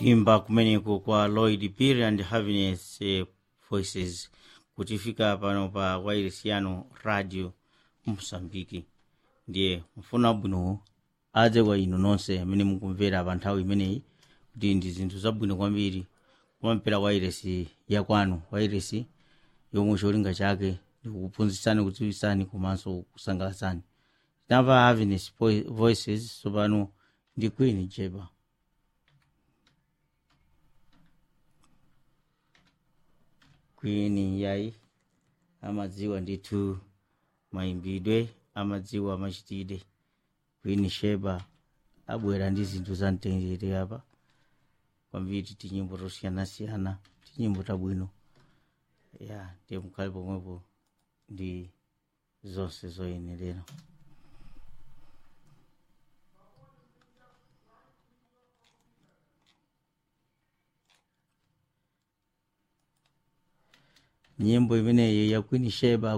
kuimba kumeneko kwa lloyd peary and happiness eh, voices kutifika pano pa wairisiano radio mosambiki ndiye mfuna bwino adze kwa inu nonse amene mukumvera pa nthawi imeneyi kuti ndi zinthu zabwino kwambiri kumampera wairesi yakwanu wairesi yomwe cholinga chake ndikukuphunzitsani kudziwitsani komanso kusangalatsani tinamva happiness Vo- voices tsopano ndi queen jeba queen yayi amadziwa ndithu mayimbidwe amadziwa machitidwe queen sheba abwera ndi zinthu za mtendere apa kwambiri tinyimbo tosiyanasiyana tinyimbo tabwino ya ndiye mukhale pomwepo ndi zonse zoyenerera nyimbo imeneyi ya queen sheba